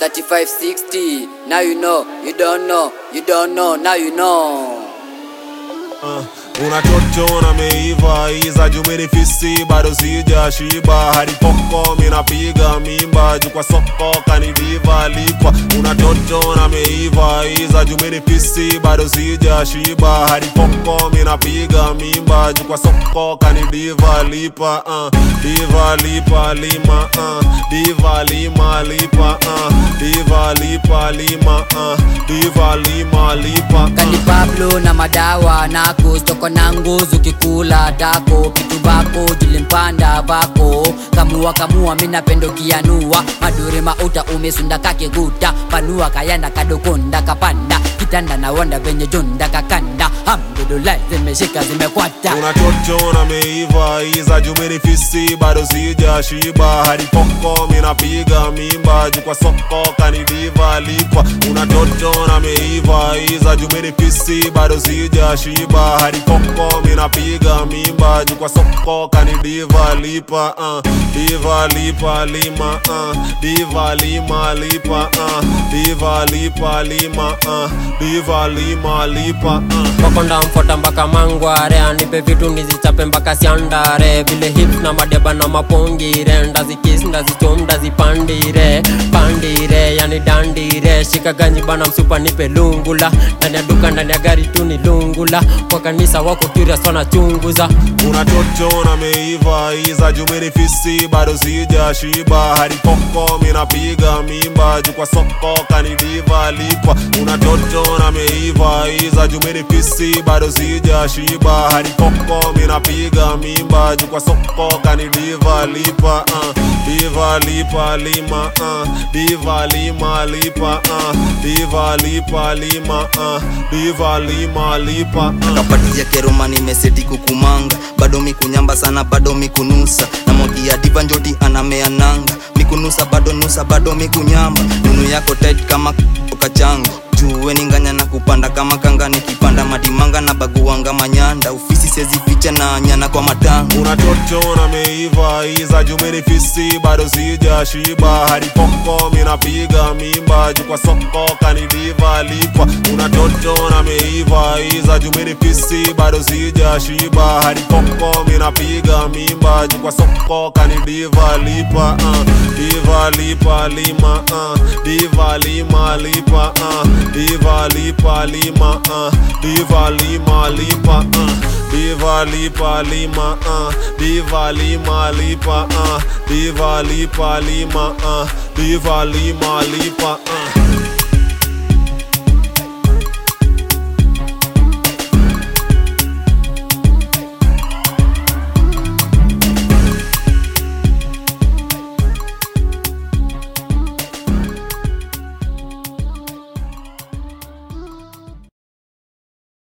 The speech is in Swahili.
3560. Now you know, you don't know, you don't know, now you know. Uh, unatoto na meiva iza jumini fisi bado sija shiba hadi poko minapiga mimba juu kwa soko kanidiva lipa unatoto na meiva iza jumini fisi bado sija shiba hadi poko minapiga mimba juu kwa soko kanidiva lipa uh, diva lipa lima uh, diva lima lipa uh, diva lipa lima uh, diva lima lipa Kani uh. Pablo na madawa nako stoko na nguzu kikula dako kitu bako jilimpanda vako kamua kamua mina pendo kianua madure mauta umesunda kakiguta panua kayanda kadokonda kapanda kitanda na wanda venye jonda kakanda hamdulillah zimeshika zimekwata unatoto na meiva iza jumini fisi bado sija shiba hadi poko minapiga mimba juu kwa soko kanidiva lipa unatoto na meiva iza jumini fisi bado sija shiba hadi poko minapiga mimba juu kwa soko kanidiva lipa uh, diva lipa lima uh, diva lima lipa uh, diva lipa lima uh, diva lima lipa uh. wakonda mfota mpaka mangware anipe vitu nizichape mpaka siandare vile hips na madeba na mapongire ndazikis ndazichom ndazipandire pandire yani dandire shika ganji bana msupa nipe lungula ndani ya duka ndani ya gari tu ni lungula kwa kanisa wako curious wanachunguza unatoto na meiva iza jumini fisi bado sija shiba hadi poko minapiga mimba juu kwa soko kanidiva lipa unatoto na meiva iza jumini fisi bado sija shiba hadi poko minapiga mimba juu kwa soko kanidiva lipa uh, diva lipa lima uh, diva lima lipa uh, diva lipa lima uh, diva lima lipa uh. kapatia keroma nimeseti kukumanga bado mikunyamba sana bado mikunusa na mogia diva njoti anamea nanga mikunusa bado nusa bado mikunyamba nunu yako tight kama kachanga juwe ninganya na kupanda kama kanga nikipanda madimanga na baguanga manyanda ufisi sezificha na nyana kwa matanga unatoto na meiva iza jumini fisi bado sija shiba hadi poko minapiga mimba juu kwa soko kanidiva lipa unatoto na meiva iza jumini fisi bado sija shiba hadi poko minapiga mimba juu kwa soko kanidiva lipa uh, diva lipa lima uh, diva lima lipa uh, diva lipa lima uh, diva lima lipa uh, diva lipa lima uh, diva lima lipa uh, diva lipa lima uh, diva lima lipa uh.